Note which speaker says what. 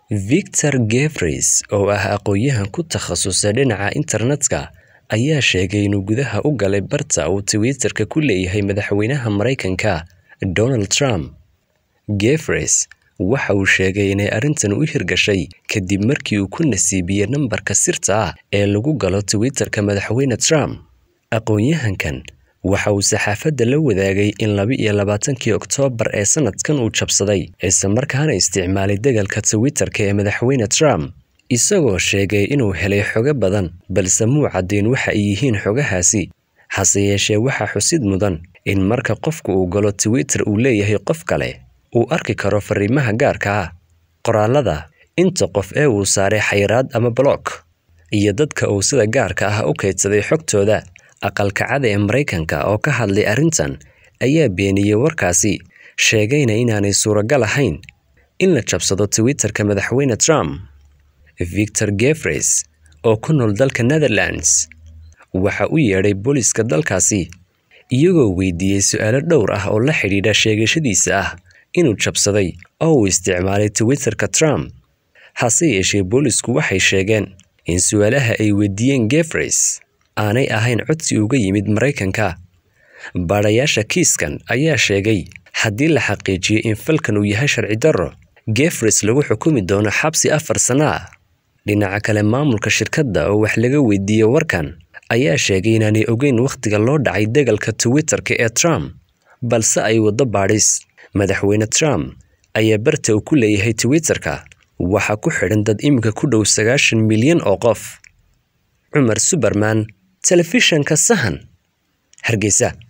Speaker 1: Victor Gevreys, oo ah aqoonyahan ku takhasusay dhinaca internetka, ayaa sheegay inuu gudaha u galay barta uu Twitter-ka ku leeyahay madaxweynaha Mareykanka, Donald Trump. Gevreys waxa uu sheegay inay arrintan u hirgashay kadib markii uu ku nasiibiyey nambarka sirta ah ee lagu galo Twitter-ka madaxweyne Trump. Aqoonyahankan waxa uu saxaafadda la wadaagay in laba iyo labaatankii Oktoobar ee sanadkan uu jabsaday isla markaana isticmaalay degalka Twitter-ka ee madaxweyne Trump, isagoo sheegay inuu helay xogo badan balse muu caddayn waxa ay yihiin xogahaasi. Hase yeeshee, waxaa xusid mudan in marka qofku uu galo Twitter uu leeyahay qof kale, uu arki karo fariimaha gaarka ah, qoraallada, inta qof ee uu saaray xayiraad ama block, iyo dadka uu sida gaarka ah u kaydsaday xogtooda. Aqalka Cad ee Mareykanka oo ka hadlay arrintan ayaa beeniyey warkaasi, sheegayna inaanay suuragal ahayn in la jabsado Twitter-ka madaxweyne Trump. Victor Gevreys, oo ku nool dalka Netherlands, waxa uu yeedhay booliiska dalkaasi, iyagoo weydiiyey su'aalo dhowr ah oo la xidhiidha sheegashadiisa ah inuu jabsaday oo uu isticmaalay Twitter-ka Trump. Hase yeeshee, boolisku waxay sheegeen in su'aalaha ay weydiiyeen Gevreys aanay ahayn codsi uga yimid Mareykanka. Baadhayaasha kiiskan ayaa sheegay haddii la xaqiijiyo in falkan uu yahay sharci darro, Gevreys lagu xukumi doono xabsi afar sano ah. Dhinaca kale, maamulka shirkadda oo wax laga weydiiyey warkan ayaa sheegay inaanay ogeyn wakhtiga loo dhacay degalka Twitter-ka ee Trump, balse ay waddo baadhis. Madaxweyne Trump ayaa barta uu ku leeyahay Twitter-ka waxaa ku xidhan dad iminka ku dhow sagaashan milyan oo qof. Cumar Suberman, Telefishanka Sahan, Hargeysa.